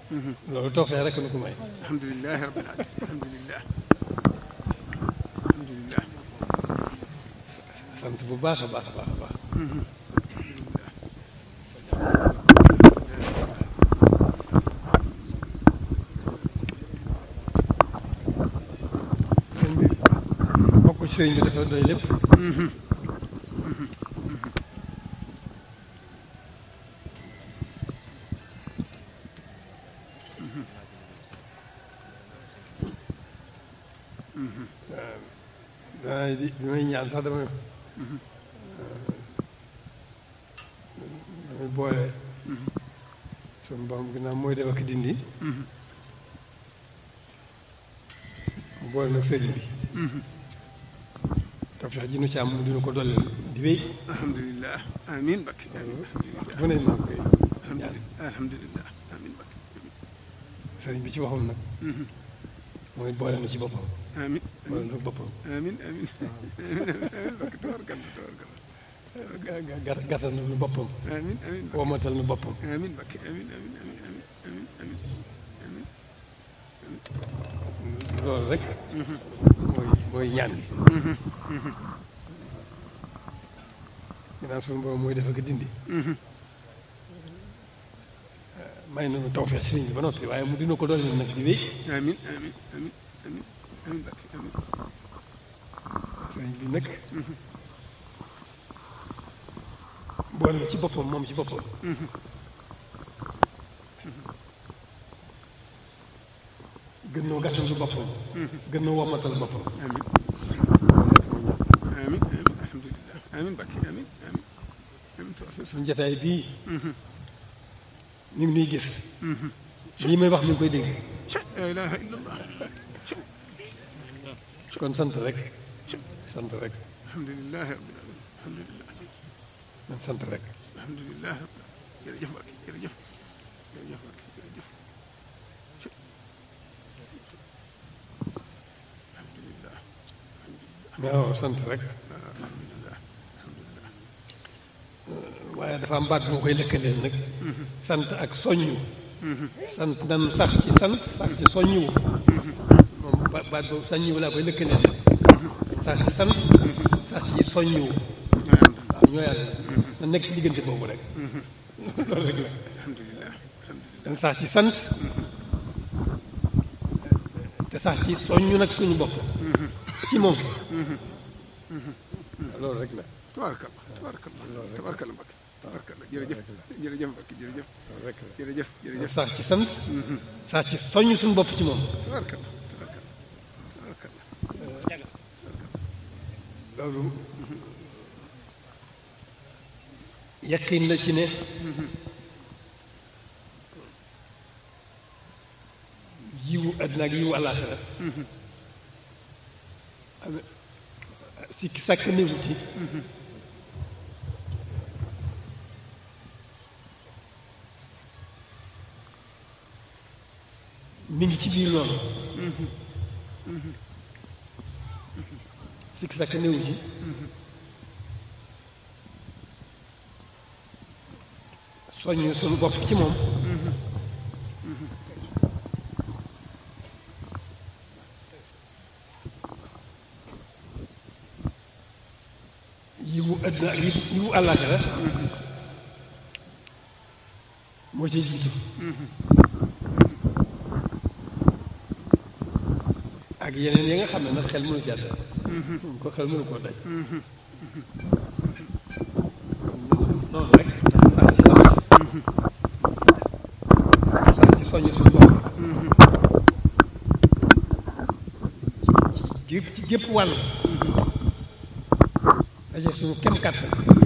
loolu tawfeex rek nu ko may alhamdulilah rabbil alamin alhamdulilah alhamdulilah sant bu baax a baax a baax a baax sëñ bi bokk ci sëñ bi dafa doy lépp waaw di bi may ñaan sax damay damay boole suñu borom ginnaaw mooy def ak dindi mu boole nag sëriñ bi tawfeex ji nu ci am mu dina ko dolleel di wéy alhamdulilah amin bakki amin waxtu bu ne maa ngi koy ñaan alhamdulilah amin bakki sëriñ bi ci waxam nag mooy boole na ci boppam amin boole na boppam amin amin amin amin bakki tabarkalla tabarkalla ga- ga- gàttal na nu boppam amin amin bakki womatal nu boppam amin bakki amin amin amin amin amin amin amin loolu rek mooy mooy ñaan gi ginnaaw suñu borom mooy def ak dindi may nañu tawfeex ci sëriñ bi ba noppi waaye mu dina ko doole nag di wéy amin amin amin amin amin bakki amin sëriñ bi nag boole na ci boppam moom ci boppam gën noo gàttal lu boppam gën noo womatal boppam amin amin amin alhamdulilah amin bakki amin amin amin tabarkalla suñu jotaay bii ñu ngi nuy gis lii may wax mi ngi koy dégg la ilaha illallah kon sant rek sant rek alhamdulilah rabbil alamin alhamdulilah man sant rek alhamdulilah rabbil alamin jërëjëf bakki jërëjëf jërëjëf bakki jërëjëf alhamdulilah waaw sant rek alhamdulilah alhamdulilah waaye dafa am baat bu ma koy lëkkaleel nag sant ak soññu sant nan sax ci sant sax ci soññu moom ba- baat boobu soññu laa koy lëkkaleel sax ci sant sax ci soññu waaw ñoo yàlla na nekk ci diggante boobu rek loolu rek la alhamdulilah alhamdulilah dañ sax ci sant te sax ci soññu nag suñu bopp ci moom loolu rek la tabaarkalla tabaarkalla tabaarkalla Mbacke tabaarkalla jërëjëf jërëjëf Mbacke jërëjëf loolu rek la jërëjëf jërëjëf sax ci sant sax ci soññ suñu bopp ci moom tabaarkalla tabaarkalla tabaarkalla loolu yaqin la ci ne yiwu àddina ak yiwu àllaaxira am sikki sàkk néew ci mi ngi ci biir loolu sikki sàkk néew ci soññ suñu bopp ci moom yiwu àddina ak yiwu yiwu àllaaxira moo ci jiitu ak yeneen yi nga xam ne nag xel mënu ci àdda ko xel mënu koo daj noonu rek sax ci sant sax ci soññ suñu bopp ci ci gépp ci gépp wàll daje suñu kem kàttan